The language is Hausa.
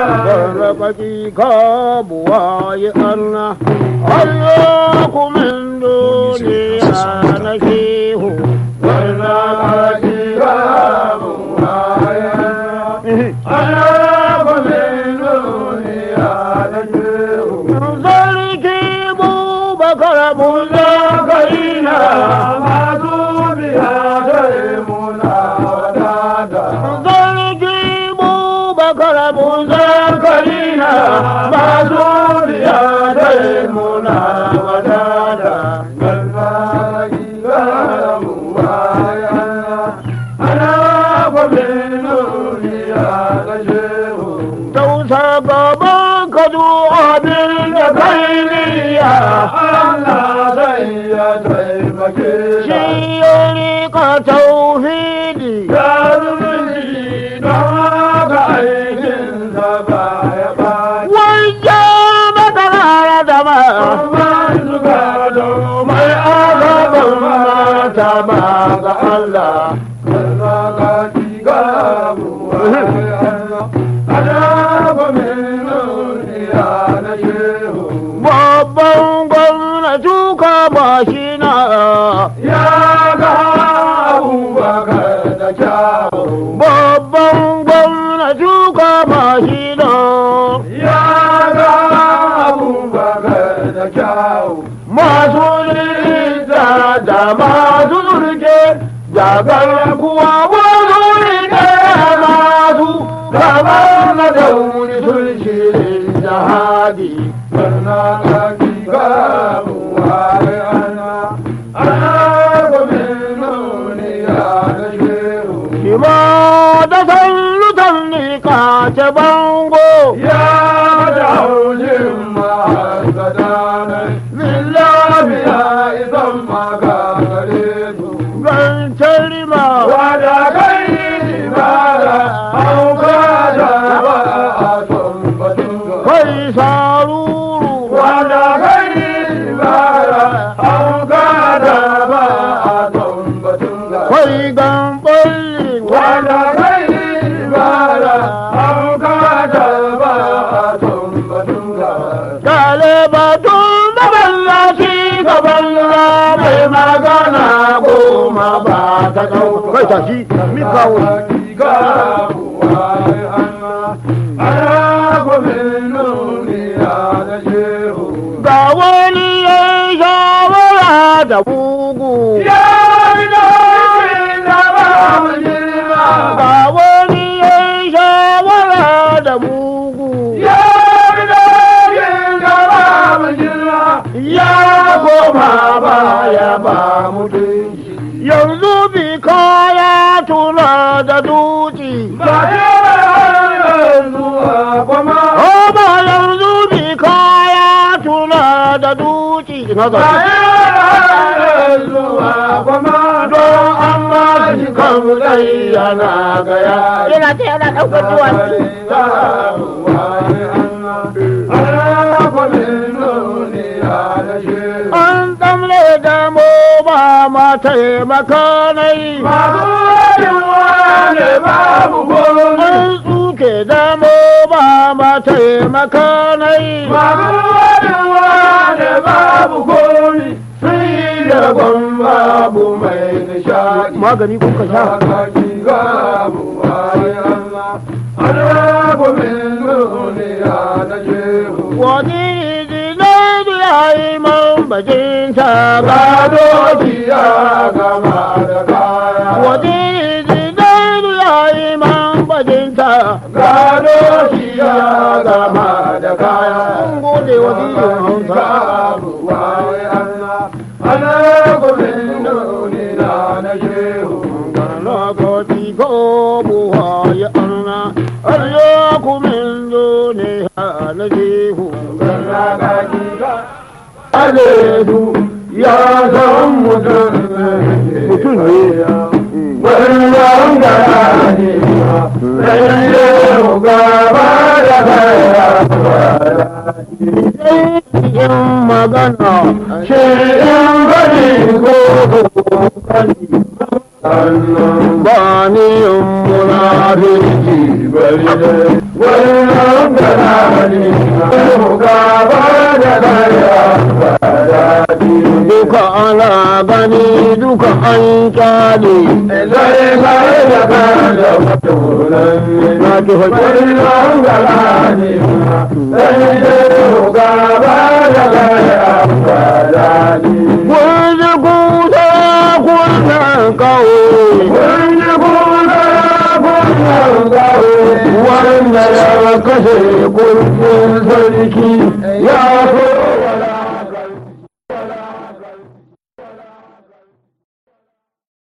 Barkaki ka buwaye Allah, Allah kumin duniya na shehu. Barkaki ka buwaye Allah kumin duniya na shehu. Sarki Bubakar Musa Karina masu biya dare muna wadata. Sarki Bubakar Musa Karina masu biya dare muna wadata. Barkaki ka buwaye Allah kumin duniya na shehu. Tausa gaban ka abin da kai niyya. Allah zai ya taimake Shi ka. ya rika tauhidi. Ya zumunci don haka aikinsa ba ya ɓaci. Wajen matsala da ma. Amma suka mai azabar mata ba ga Allah. Karna ka ci gabuwa Allah. Ana kwamin duniya na shehu. Babban gwamnati ka ba shi na. Ya ga abubakar da kyawu. Babban gwamnati ka ba shi na. Ya ga abubakar da kyawu. Masu rita da masu zurke. Jagar kuwa wasu rike masu. Kamar na dauri sun shirin jihadi. Barna ka ki gabuwa ana. Ana kwamin duniya na shehu. Kima da sallutan ni ka ce bango. Ya da haujin mahassadanai. Lillahi ya isan maka gare su. Zancen rima. Wada kai ibada, hauka da ba a son batun Kai saruru. Wada kai ibada, hauka da ba a son batun Kai gamballi. Wada kai ibada, hauka da ba a son batun Kale batun da ballaci ga balla mai magana goma ba ta ɗau. Kai tashi, mi kawo. Ga wani ya yi shawara da bugu. Ga wani ya yi shawara da bugu. Ya koma baya ba mutunci. Yanzu bi kaya tuna da duci. Oba yanzu bi kaya tuna da duci. Ina ga Don an ba shi kan zai yana gaya. Yana ta yana ɗaukar duwatsu. An tsamle da mu ba ma taimaka nai. An tsuke da mu ba ma taimaka nai. Babu mai nishadi Magani kuka sha. Wani zinai da ya yi man bajinta gado. Wani zinai da ya yi man bajinta. Gado shi ya gama da kaya. Mun gode wa diyin Hausa. Ana gumin nuna na shehu. lokaci ko buwa ya arna Allah kumin zo ne na jehu Aledu ya san mutum Mutum ne. Wannan gara ne Ran shehu gaba da kaya in magana Shi in bari ko bari Sannan ba ni in munafiki bari dai wannan zamani gaba da kaya ba daɗi duka ana gani duka an kyale sai kai da kan da mutunan na ki Bari hoji nan galani sai dai gaba da kaya ba daɗi Wani kusa kunan kawo Wani kuna kunan gawo wanda ya kashe kurkin sarki ya so